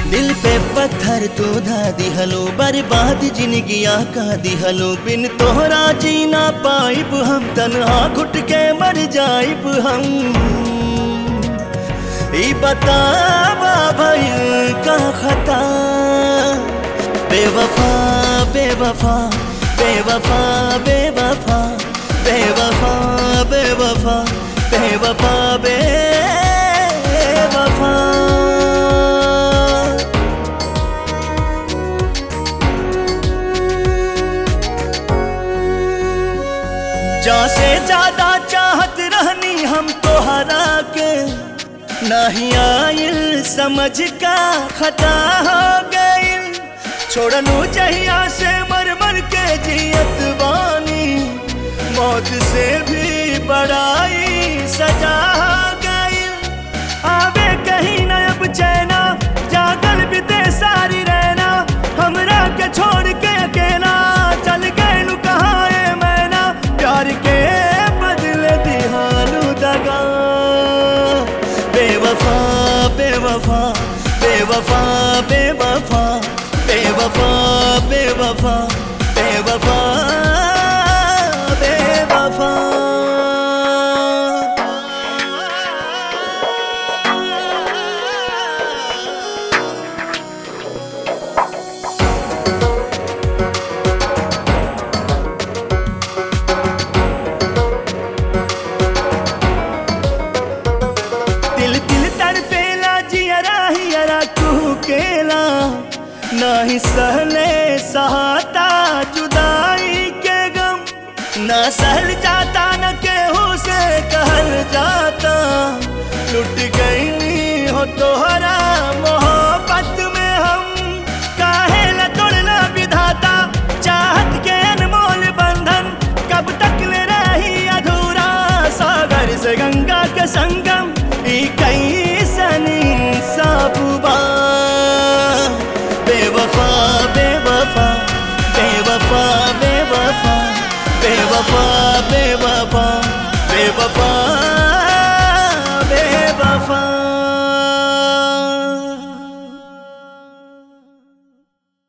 दिल पे पत्थर तो धा दिहलो बर्बाद जिंदगिया का दिहलो बिन तोहरा जीना पाइब हम तनहा घुट के मर जाइब हम ई बतावा भइल का खता बेवफा बेवफा बेवफा बेवफा बेवफा बेवफा बेवफा बेवफा जा से ज्यादा चाहत रहनी हम तोहरा के नहीं आइल समझ का खता हो गइल छोड़नु जहिया से मर मर के जियत बानी मौत से भी बड़ाई सजा हो गइल आवे कहीं न अब चैना जागल बीते सारी रहना हमरा के छोड़ के अकेला चल गए कहाँ है मैना प्यार के बदले दिहालू दगा बेवफा बेवफा बेवफा बेवफा बेवफा बेवफा बेवफा बेवफा दिल दिल तड़पेला जियरा हियरा कुकेला नहीं सहले सहाता जुदाई के गम ना सहल जाता न केहू से कहल जाता लुट गई हो तोहरा मोहब्बत में हम काहे न तोड़ना विधाता चाहत के अनमोल बंधन कब तक ले रही अधूरा सागर से गंगा के संगम ई कैसन इंसाफुबा बेवफा बेवफा बेवफा बेवफा बेवफा बेवफा बेवफा